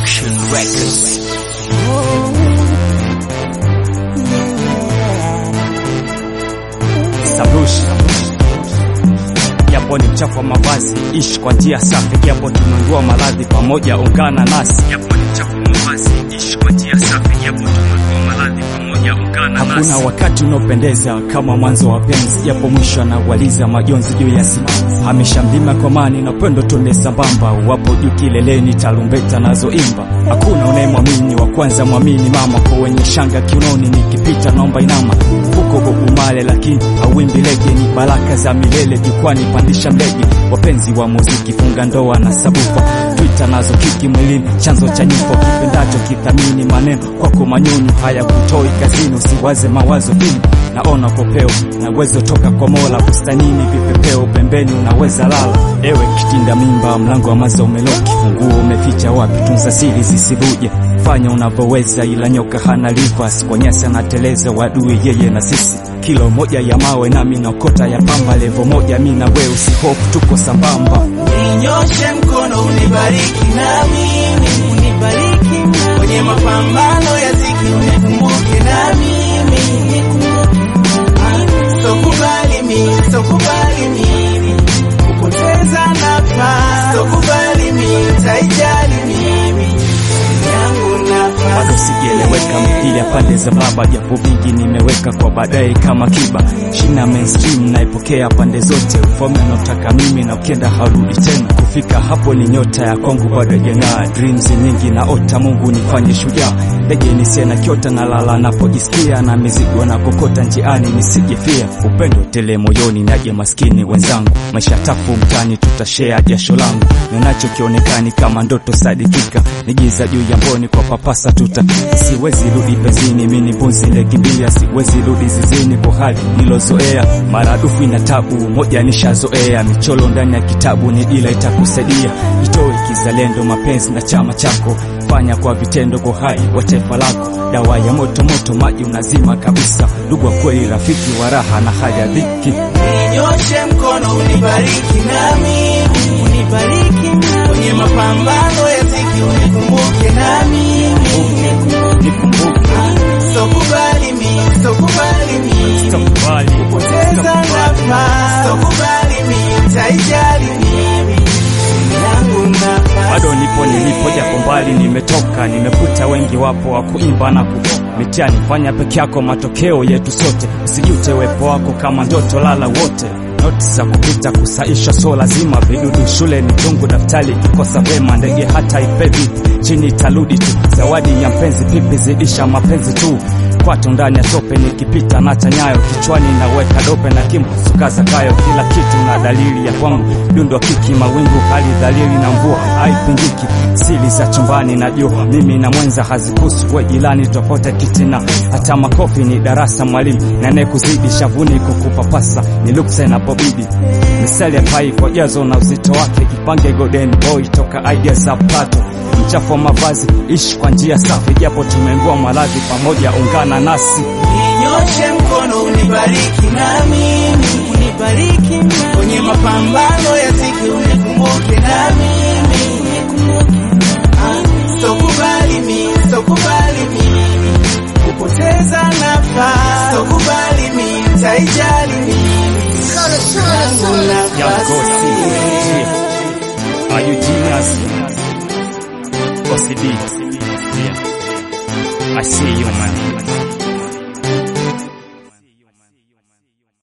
Action Records. Sarushi japo ni mchafu wa mavazi, ishi kwa njia safi, japo tumengua maradhi pamoja, ungana nasi. Japo ni mchafu wa mavazi, ishi kwa njia safi, japo tumengua maradhi pamoja, ungana nasi. Hakuna wakati unaopendeza kama mwanzo wa penzi, japo mwisho anaualiza majonzi juu ya siku. Hamisha mlima kwa mani na upendo tuende sambamba, wapo juu kileleni, tarumbeta nazoimba. Hakuna unayemwamini wa kwanza, mwamini mama, kwa wenye shanga kiunoni, nikipita naomba inama uko bobumale lakini hauimbi lege, ni baraka za milele jukwani, pandisha mlege. Wapenzi wa muziki, funga ndoa na sabufa, Twitter nazo kiki mwilini, chanzo cha nyimbo kipendacho, kithamini maneno kwako, manyunyu haya kutoi kazini, usiwaze mawazo vini naona popeo na uwezo toka kwa Mola, bustanini vipepeo pembeni, unaweza lala. Ewe kitinda mimba, mlango wa mazo umeloki, funguo umeficha wapi? Tunza siri zisivuje, fanya unavyoweza, ila nyoka hana rivers, kwa nyasi anateleza, wadui yeye na sisi kilo moja ya mawe nami naokota ya pamba, levo moja mi na wewe, usihofu tuko sambamba. Ninyoshe mkono unibariki na mimi unibariki kwenye mapambano ya ziki unikumbuke na mimi Sokubali mimi, sokubali mimi kupoteza nafasi, sokubali mimi, taijali mimi yangu bado nafasi sijaeleweka mithili ya pande za baba, japo vingi nimeweka kwa baadaye kama kiba. Shina mainstream naipokea pande zote, ufalme naotaka mimi na ukienda harudi tena. Kufika hapo ni nyota ya kwangu bado haijang'aa, dreams nyingi na ota, Mungu nifanye shujaa. Ndege nisiye na kiota na lala napojisikia, na mizigo na kokota njiani nisijefia. Upendo tele moyoni, naje maskini wenzangu, maisha tafu mtani, tutashare jasho langu, ninacho kionekani kama ndoto sadikika, ni giza juu ya mboni kwa papasa tuta siwezi rudi pezini, mini mbuzi lekimbilia, siwezi rudi zizini kwa hali nilozoea, maradufu ina tabu moja nishazoea, michoro ndani ya kitabu ni ila itakusaidia, itoe kizalendo, mapenzi na chama chako, fanya kwa vitendo kwa hai wa taifa lako, dawa ya moto moto, maji unazima kabisa, ndugu wa kweli, rafiki wa raha na hali ya dhiki. Ninyoshe mkono unibariki na mimi unibariki kwenye mapambano ya ziki unikumbuke na mimi Nikumbuke, Sokubali mimi, sokubali mimi sitakubali, kupoteza sitakubali. nafasi, sokubali mimi, taijali mimi yangu nafasi bado nipo nilipo, japo mbali nimetoka, nimekuta wengi wapo wa kuimba na ku mitiani, fanya peke yako, matokeo yetu sote, usijute uwepo wako kama ndoto, lala wote noti za kupita kusaisha, so lazima vidudu shule ni chungu, daftari kikosa vema, ndege hata ifevi chini itarudi tu, zawadi ya mpenzi pipi zidisha mapenzi tu kwato ndani ya tope, nikipita nacha nyayo kichwani, naweka dope na kimu sukaza kayo, kila kitu na dalili ya kwangu, dundo kiki mawingu, hali dhalili na mvua haipingiki, siri za chumbani najua mimi na mwenza hazikusu, we jirani tofauti kitina, hata makofi ni darasa, mwalimu nane kuzidi shavuni kukupapasa ni luksa inapobidi, misali ya pai kwa jazo na uzito wake, ipange golden boy toka idea za Plato mchafu wa mavazi, ishi kwa njia safi, japo tumengua maradhi pamoja, ungana nasi. Ninyoshe mkono unibariki na mimi unibariki kwenye mapambano ya ziki unikumbuke na mimi Ah, Sokubali mimi, sokubali mimi kupoteza nafasi, sokubali mimi, taijali mimi yangu Young nafasi Gosi, yeah. Are you genius? Gosi D. Yeah. I see you man.